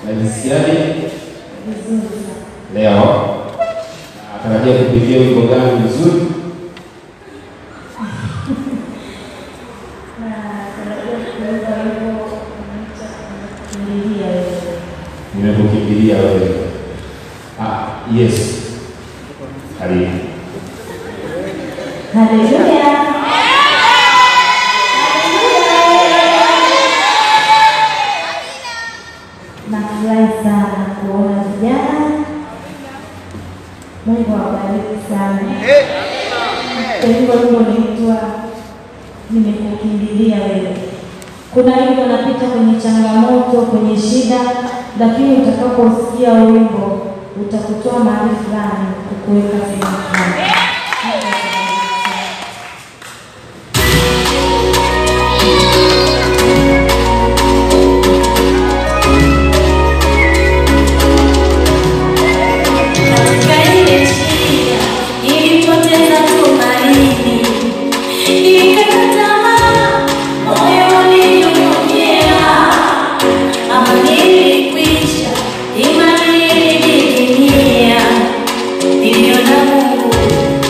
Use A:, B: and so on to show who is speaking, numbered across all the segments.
A: Najisikiaje
B: Vizuri sana.
A: leo? Natarajia kupigia wimbo gani mzuri?
B: Na tarajia kuimba wimbo unaitwa Kimbilia Wewe.
A: Nimekukimbilia wewe. Ah, yes. Karibu.
B: Haleluya. Nafurahi sana kuona vijana. Mungu awabariki sana. Kwa hivyo wimbo unaitwa Nimekukimbilia Wewe. Kuna wimbo unapita kwenye changamoto, kwenye shida, lakini utakaposikia wimbo utakutoa mahali fulani kukuweka sehemu fulani.
C: Katika ile shida nilipoteza tumaini, nilikata tamaa, moyo uliniumia, amani ilikwisha, imani ilinididimia. Niliona Mungu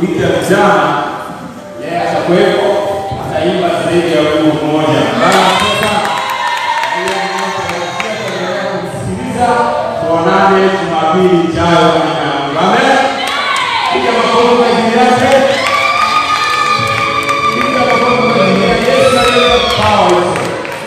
A: wiki ya vijana, yeye atakuwepo, ataimba zaidi ya wimbo mmoja. Kusikiliza, tuonane Jumapili ijayo katika Mungu. Amen. Piga makofi kwa ajili yake. Piga makofi kwa ajili ya Yesu aliyekuwa power yote.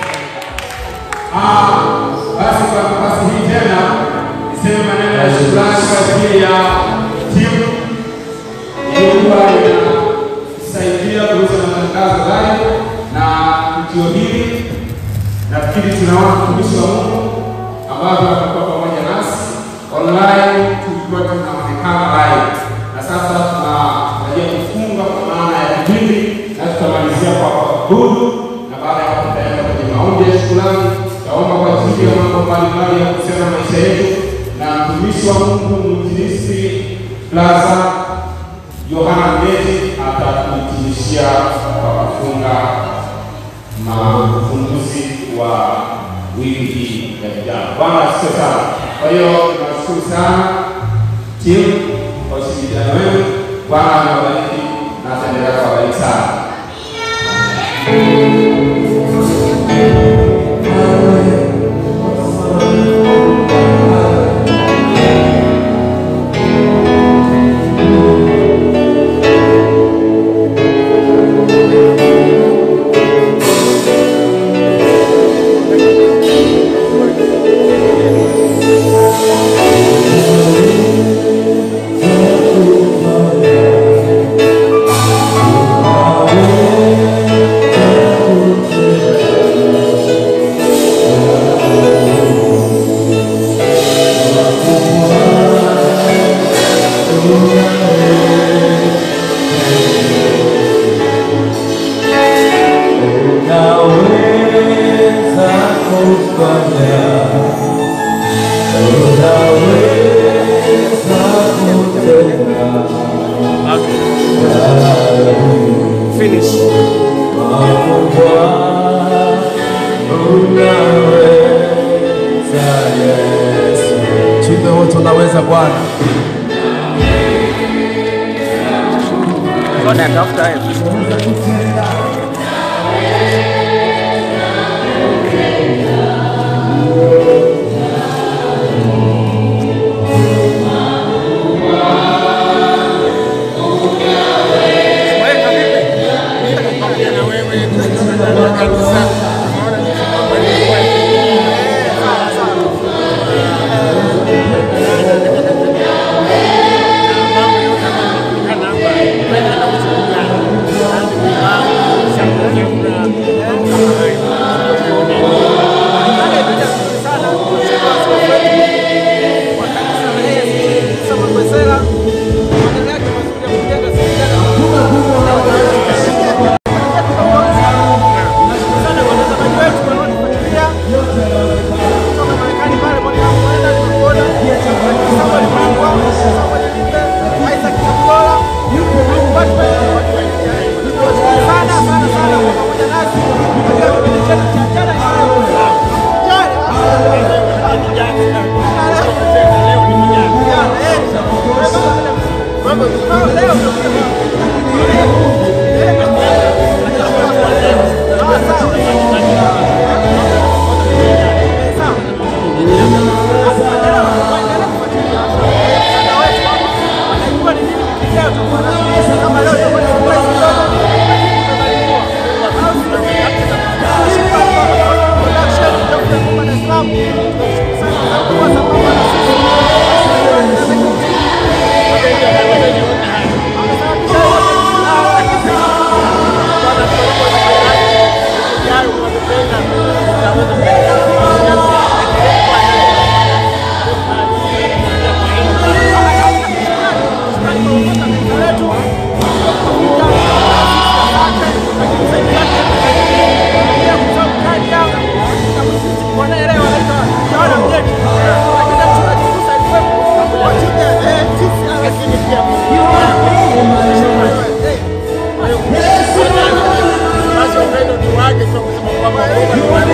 A: Ah, basi kwa nafasi hii tena niseme maneno ya shukrani kwa ajili ya timu iliyokuwa inasaidia kuuza matangazo hayo na tukio hili. Nafikiri tunaona mtumishi wa Mungu ambao watakuwa pamoja nasi online, tulikuwa tunaonekana live, na sasa tunatarajia kufunga kwa maana ya kipindi na tutamalizia kwa kuabudu, na baada ya hapo tutaenda kwenye maombi ya shukrani. Tutaomba kwa ajili ya mambo mbalimbali ya kuhusiana na maisha yetu, na mtumishi wa Mungu mwinjilisti Plaza Yohana Ndeti atatuhitimishia kwa kufunga mafunguzi wa wiki hii ya vijana. Bwana asifiwe sana. Kwa hiyo tunashukuru sana timu kwa ushirikiano wenu. Bwana amewabariki na ataendelea kuwabariki sana.
D: Unaweza kufanya, unaweza kutenda makubwa, unaweza Yesu. Tupe wote, unaweza Bwana.
E: Basi upendo ni wake, sio kusema kwamba